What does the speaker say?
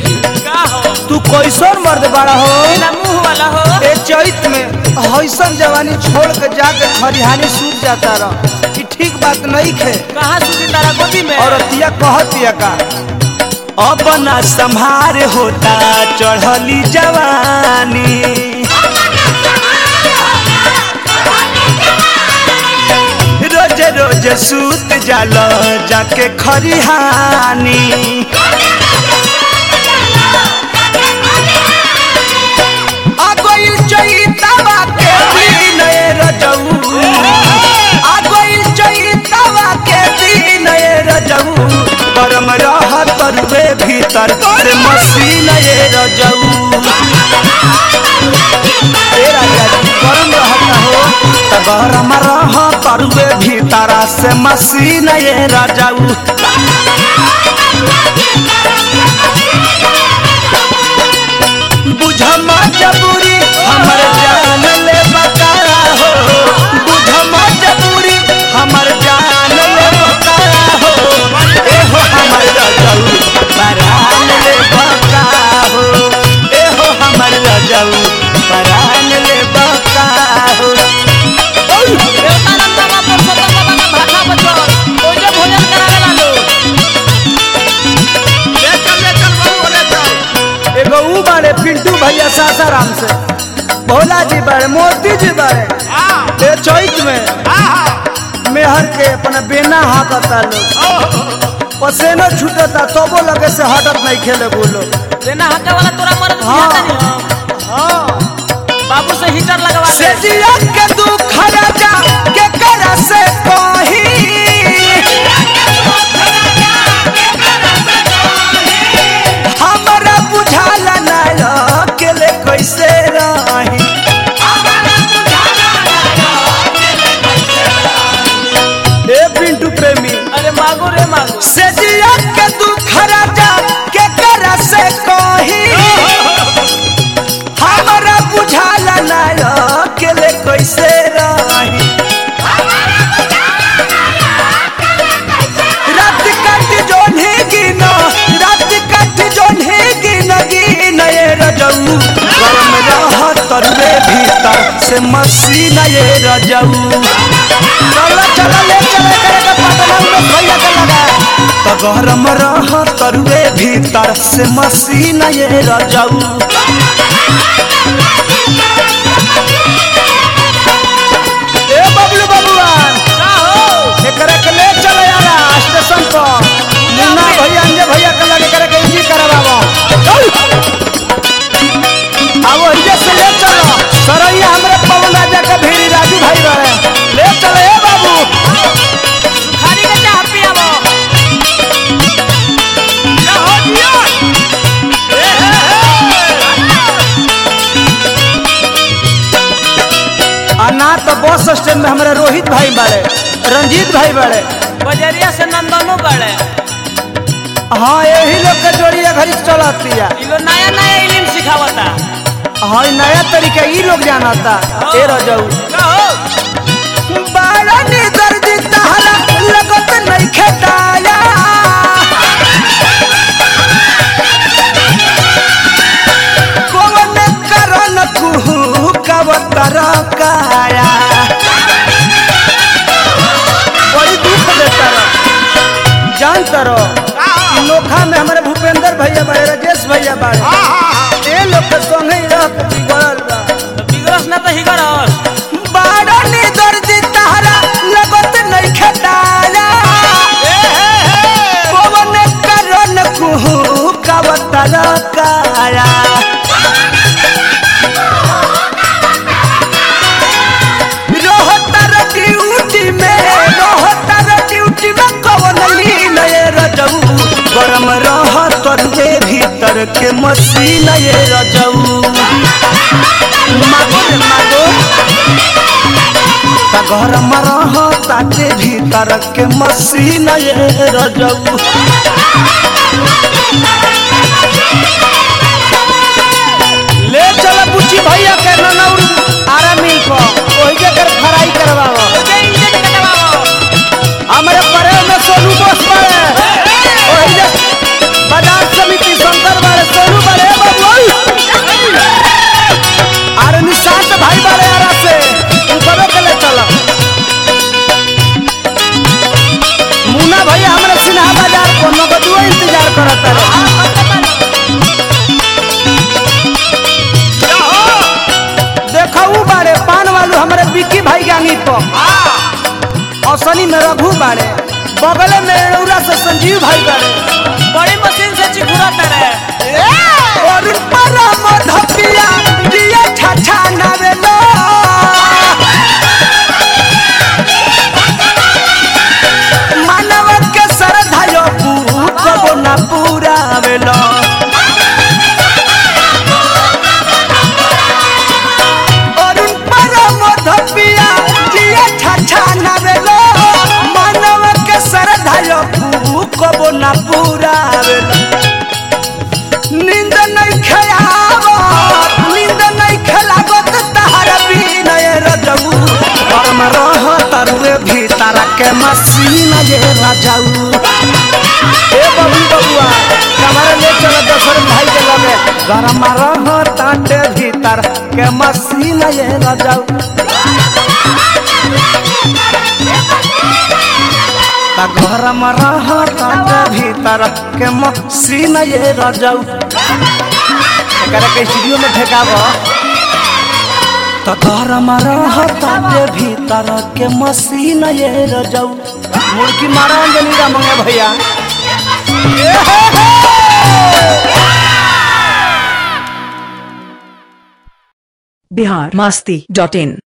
जी का हो तू कैसन मर्द बड़ा हो ना मुंह वाला हो ए चैत में हईसन जवानी छोड़ के जाके खरिहानी सूत जाता रह कि ठीक बात नहीं खे कहाँ सुधी तारा गोदी में और अतिया कहतिया का अब ना संभार होता चढ़ली जवानी रोज रोज सूत जाल जाके खरिहानी आगोइल चैतवा के दिन ए रजऊ आगोइल चैतवा के दिन ए रजऊ गरम रह तरुए भीतर से मसीन ए रजऊ ए राजा जी गरम रहता हो त गरम रह तरुए भीतर से मसीन ए रजऊ बुझमा जबूरी हमर जान ले बकारा हो बुझमा जबूरी हमर जान ले बकारा हो ए हो हमर रजऊ परान ले बका हो ए हो हमर रजऊ परान ले बका हो देवता नंदा बाबा सदा बाबा का भाषा बचल ओजे भोजन करावेला लो ले चल ले चल बाबू ले चल एगो ऊ बाड़े पिंटू भैया सासाराम से भोला जी बाड़े मोती जी बाड़े हां ए चैत में हां मेहर के अपना बेना हाकता लोग पसेना छूटता तबो लगे से हटत नहीं खेले बोलो देना हटे वाला तोरा मर्द हाँ। दिया नहीं हम हाँ बाबू से हीटर लगवा से दे जिया के दुख राजा के करा से कही हमरा बुझाला ना अकेले कैसे रही ए पिंटू प्रेमी अरे मागो रे मागो से जिया के दुख राजा के करा से कही हमरा बुझाला ना अकेले कैसे रही रात कट जोन्हे गिना रात कट जोन्हे गिना गिना ये रजऊ गरम रह तरुए भीतर से मसीना ये रजऊ चला चला ले चले करे के पटना में भैया के लगा तो गरम रह तरुए भीतर से मसीना ये रजऊ ए बबलू बबुआन का हो एकरा के ले चले यारा स्टेशन पर मुन्ना भैया अंजे भैया के लगे करे के इजी करवावा आवो इजे से ले चलो सरैया हमरे पवन राजा के भीड़ी राजू भाई रहे ले चले ए बाबू खाली के चाह पियावो क्या हो दिया ए हे आ ना तो बस स्टैंड में हमारे रोहित भाई बाड़े रंजीत भाई बाड़े बजरिया से नंदनो बड़े हाँ यही लोग के जोड़िया घड़ी चलती है इलो नया नया इलिम सिखावता हाँ ई नया तरीका ई लोग जानता ए रजऊ का हो बाड़ा नी दर्द तहरा लगत नहीं खेताया कौन करन कुहू कवतर काया बड़ी दुख देता रह जान तरो ई नोखा में हमारे भूपेंद्र भैया बाड़े राजेश भैया बाड़े ए लोग के संगे ही रह के बिगड़ल बा तो बिगड़स ना तो हिगड़स बाड़ा नी दर्द तहरा लगत नहीं खेताया पवन करन कुहू कवतर काया रोहतर ड्यूटी में रोहतर ड्यूटी में कवन लीन ये रजऊ गरम रह तरुए भीतर के मसीन ये रजऊ मागो रे मागो त गरम रह ताके भीतर के मसीन ये रजऊ ले चल बुच्ची भैया के ननौर आरा मिल को ओही के कर फ्राई करवाओ ओजे इंजन कटवावो हमारे परे में सोनू बोस पड़े ओही जे बाजार समिति शंकर बारे औसनी में रघु बाड़े बगल में एड़ौरा से संजीव भाई बाड़े बड़ी मशीन से चिकुरा करे और परम धपिया दिया छाछा नवेलो मानव के सरधायो कबो ना पूरा वेलो अरुण परम धपिया दिया छाछा नवेलो मानव के सरधायो कबो ना पूरा वेलो नींद नहीं खेलावत नींद नहीं खेलावत तहर बिनय रजऊ परम रह तरुए भीतर के मसीन ये रजऊ ए बबू बबुआ कमर ले चल दसर भाई के लगे गरम रह ताटे भीतर के मसीन ये रजऊ ता गरम रह ताटे भीतर के मसीन ये रजऊ एकरा के स्टूडियो में ठेकाबो तो गरम रह ताटे भीतर के मसीन ये रजऊ मुर्गी मारा अंजनी रा मंगे भैया ए हे हे बिहार मस्ती डॉट इन